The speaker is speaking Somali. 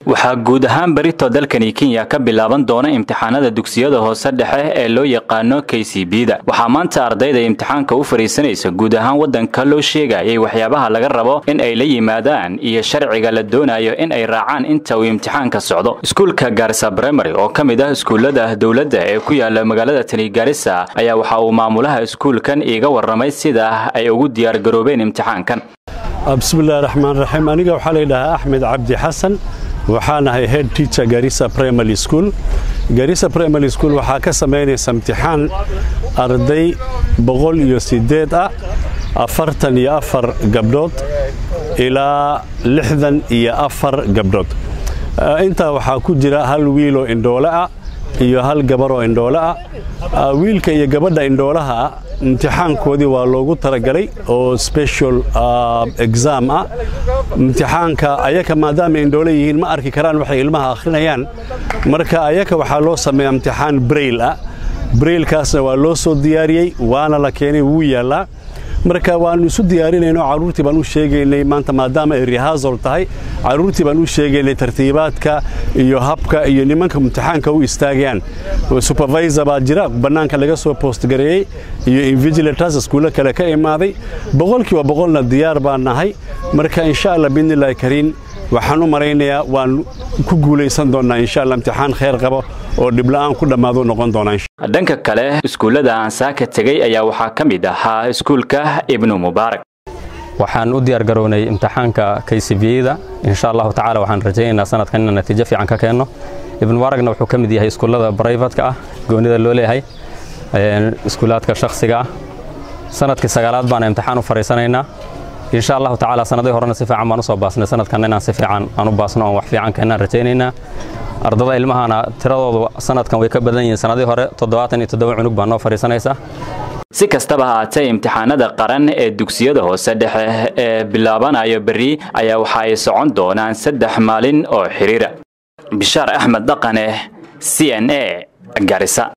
waxaa guud ahaan berito dalkani kenya ka bilaaban doona imtixaanada dugsiyada hoose dhexe ee loo yaqaano k c b da waxaa maanta ardayda imtixaanka u fadhiisanaysa guud ahaan waddanka loo sheegayay waxyaabaha laga rabo in ay la yimaadaan iyo sharciga la doonayo in ay raacaan inta uu imtixaanka socdo iskuulka gaarisa primary oo ka mid ah iskuullada dowladda ee ku yaala magaalada tani gaarisa ayaa waxa uu maamulaha iskuulkan iiga warramay sida ay ugu diyaargaroobeen imtixaankan bismillahi raxmaan raxiim aniga waxaa layidhahaa axmed cabdi xasan waxaan ahay head teacher garissa primary school garissa primary school waxaa ka samaynaysa imtixaan arday boqol iyo siddeed ah afartan iyo afar gabdhood ilaa lixdan iyo afar gabdhood intaa waxaa ku jira hal wiiloo indhoole ah iyo hal gabaroo indhoole ah wiilka iyo gabadha indhoolaha ah imtixaankoodii waa loogu talagalay oo special exam ah imtixaanka ayaka maadaama indhoole yihiin ma arki karaan waxay ilmaha akhrinayaan marka ayaka waxaa loo sameeyaa imtixaan brail ah brailkaasna waa loo soo diyaariyey waana la keenay wuu yaallaa marka waannu isu diyaarinayno carruurtii baan u sheegaynay maanta maadaama ay rehasol tahay carruurtii baan u sheegaynay tartiibaadka iyo habka iyo nimanka imtixaanka u istaagayaan supervisor baa jira bannaanka laga soo postgareeyey iyo invigilators iskuulo kale ka imaaday boqolkiiba boqolna diyaar baan nahay marka insha allah biidnillahi kariin waxaan u maraynayaa waan ku guulaysan doonnaa insha allah imtixaan khayr qabo oo dhibla'aan ku dhammaadu noqon doonaa dhanka kale iskuullada aan saaka tegey ayaa waxaa ka mid ahaa iskuulka ibnu mubaarak waxaan u diyaar garownay imtixaanka k c b da insha allahu tacala waxaan rajaynaynaa sanadkan inaan natiijo fiican ka keenno ibnu mubaaragna wuxuu ka mid yahay iskuullada brivatka ah goonida loo leeyahay iskuulaadka shakhsiga ah sanadkii sagaalaad baana imtixaan u fadhiisanaynaa insha allahu tacaala sanadii horena si fiican baan u soo baasnay sanadkan inaan si fiican aan u baasno oon wax fiican keenaan rajaynaynaa ardada ilmahana tiradoodu sanadkan way ka badan yihiin sanadii hore toddobaatan iyo toddoba cunug baa noo fadhiisanaysa si kastaba haatee imtixaanada qaran ee dugsiyada hoose dhexe ee bilaabanayo berri ayaa waxa ay socon doonaan saddex maalin oo xidhiira bishaar axmed dhaqane c n a garisa